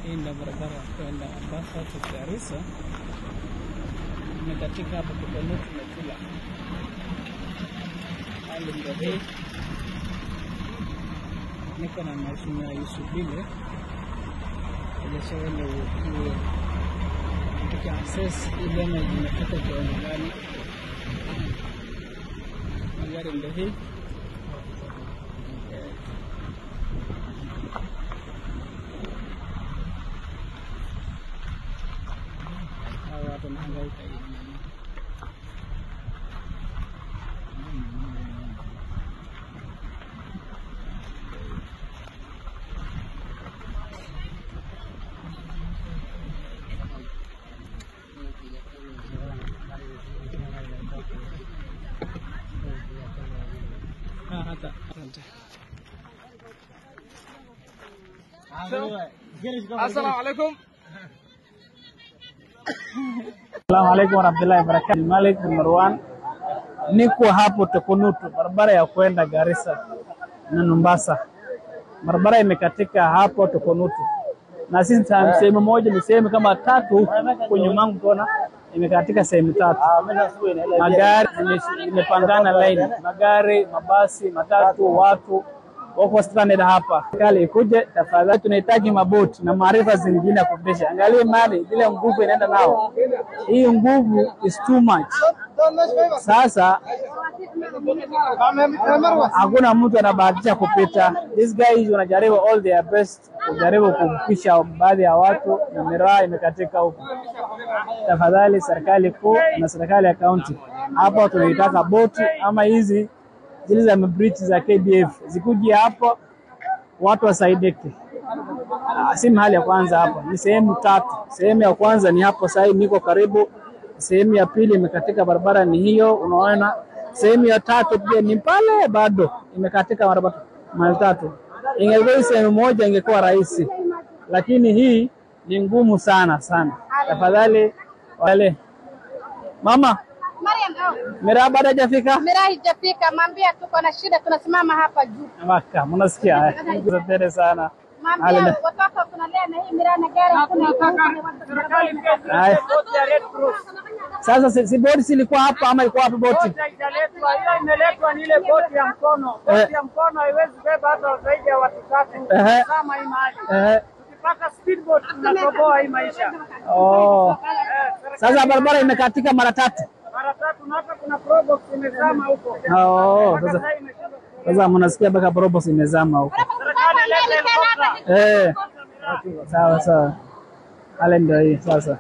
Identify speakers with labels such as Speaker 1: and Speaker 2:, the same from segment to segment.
Speaker 1: Hii ndio barabara ya kwenda Mombasa to Garissa, imekatika hapo Kutonutu na Tula. Hali ndio hii. Niko na Mheshimiwa Yusuf Bile ajashaenda uwe katika access hii damage imefika kiwango gani. Magari ndio hii hawa watu wanahangaika hivi. Ah, hata asante.
Speaker 2: Assalamu alaikum.
Speaker 1: Assalamu alaikum warahmatullahi wabarakatuh. Malik bin Marwan, niko hapo Tukunutu, barabara ya kwenda Garissa na Mombasa. Barabara imekatika hapo Tukunutu, na sisi ta- sehemu moja ni sehemu kama tatu huku kwenye mangu kona imekatika sehemu tatu. Magari zime- zimepangana line, magari, mabasi, matatu, watu wako stranded hapa. Serikali ikuje tafadhali, tunahitaji maboti na maarifa zingine ya kuendesha. Angalie mali ile nguvu inaenda nao, hii nguvu is too much. Sasa hakuna mtu anabahatisha kupita. These guys wanajaribu all their best kujaribu kuvukisha baadhi ya watu, na miraa imekatika huku. Tafadhali serikali kuu na serikali ya kaunti, hapa tunaitaka boti ama hizi zile za bridge za KDF zikuje hapo, watu wasaidike. Ah, Si mahali ya kwanza hapa, ni sehemu tatu. Sehemu ya kwanza ni hapo sasa hivi niko karibu, sehemu ya pili imekatika, barabara ni hiyo unaona. Sehemu ya tatu pia ni pale, bado imekatika barabara mara tatu. Ingekuwa hii sehemu moja ingekuwa rahisi, lakini hii ni ngumu sana sana. Tafadhali wale mama
Speaker 3: Mariam, oh,
Speaker 1: miraa bado hajafika
Speaker 3: miraa haijafika, mwambia tuko na shida, tunasimama hapa juu.
Speaker 1: Maka, mnasikia? Asanteni sana.
Speaker 3: Mwambia
Speaker 1: Hali-
Speaker 3: watoto tunalea na hii miraa na gari hakuna iko huko.
Speaker 1: Haya. Sasa si, si boti silikuwa hapa ama ilikuwa hapa boti?
Speaker 2: Haijaletwa, hiyo imeletwa ni ile boti ya mkono.
Speaker 1: Eh.
Speaker 2: Boti ya mkono haiwezi beba hata zaidi ya watu tatu.
Speaker 1: Ehe.
Speaker 2: Kama hii mahali.
Speaker 1: Eh,
Speaker 2: Tukipaka speedboat tunatoboa hii maisha.
Speaker 1: oh.
Speaker 2: Eh, serikali
Speaker 1: Sasa barabara imekatika mara tatu.
Speaker 2: mara tatu na hata kuna probox imezama huko.
Speaker 1: Oh,
Speaker 2: Mpaka
Speaker 1: sasa
Speaker 2: sasa imeshindwa.
Speaker 1: sasa mnasikia mpaka Probos imezama huko.
Speaker 2: Serikali ilete helikopta.
Speaker 1: Eh. Sawa sawa. Hali ndio hii sasa.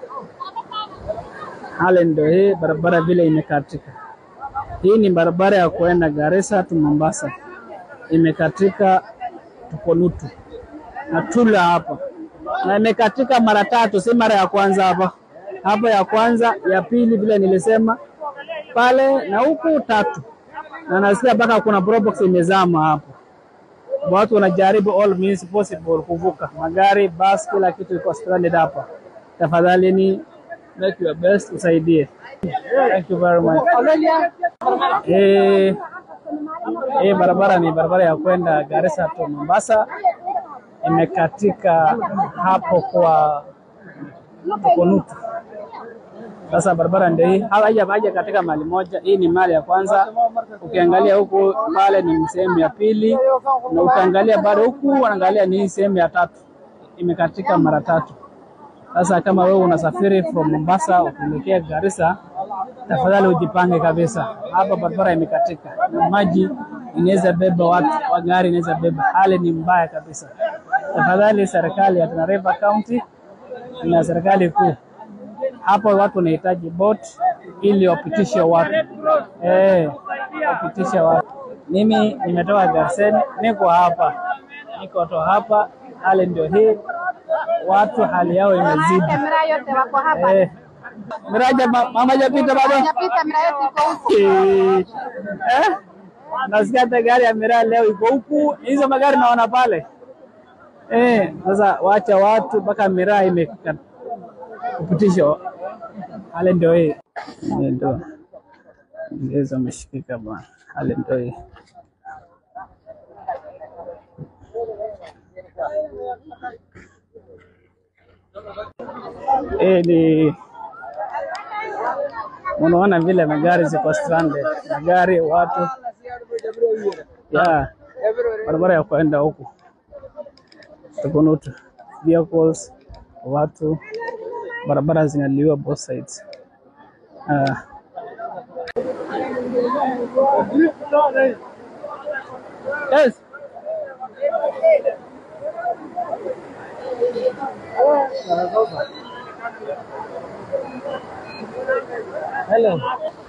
Speaker 1: Hali ndio hii barabara vile imekatika. Hii ni barabara ya kuenda Garissa tu Mombasa. Imekatika Tukonutu na Tula hapa, na imekatika mara tatu, si mara ya kwanza hapa. Hapa ya kwanza, ya pili vile nilisema pale, na huku tatu, na nasikia mpaka kuna probox imezama hapo watu wanajaribu all means possible kuvuka magari, bus, kila kitu iko stranded hapa. Tafadhali ni make your best usaidie. Thank you very much. Eh, eh, barabara ni barabara ya kwenda Garissa to Mombasa, imekatika hapo kwa Tukunutu. Sasa barabara ndio hii, haja haja katika mali moja. Hii ni mali ya kwanza, ukiangalia huku pale ni sehemu ya pili, na ukiangalia bado huku unaangalia ni hii sehemu ya tatu, imekatika mara tatu. Sasa kama wewe unasafiri from Mombasa ukielekea Garissa, tafadhali ujipange kabisa. Hapa barabara imekatika, na maji inaweza beba watu, wa gari inaweza beba. Hali ni mbaya kabisa. Tafadhali serikali ya Tana River County na serikali kuu hapo watu wanahitaji boat ili wapitishe watu eh, wapitishe watu. Mimi nimetoka Garseni, niko hapa, niko to hapa, hali ndio hii, watu hali yao imezidi
Speaker 3: Miraa yote wako hapa.
Speaker 1: eh. Miraja ma- mama japita bado
Speaker 3: Hajapita, miraa yote iko huku.
Speaker 1: Eh, eh? Nasikia hata gari ya miraa leo iko huku, hizo magari naona pale eh. Sasa wacha watu mpaka miraa imeka kupitishwa, hali ndio hii, Hali ndio ngeza ameshikika bwana, hali ndio hii. Hii ni unaona vile magari ziko stranded, magari, watu ya barabara ya kwenda huku Tukunutu, vehicles, watu, barabara zinaliwa both sides. Uh, yes. Hello.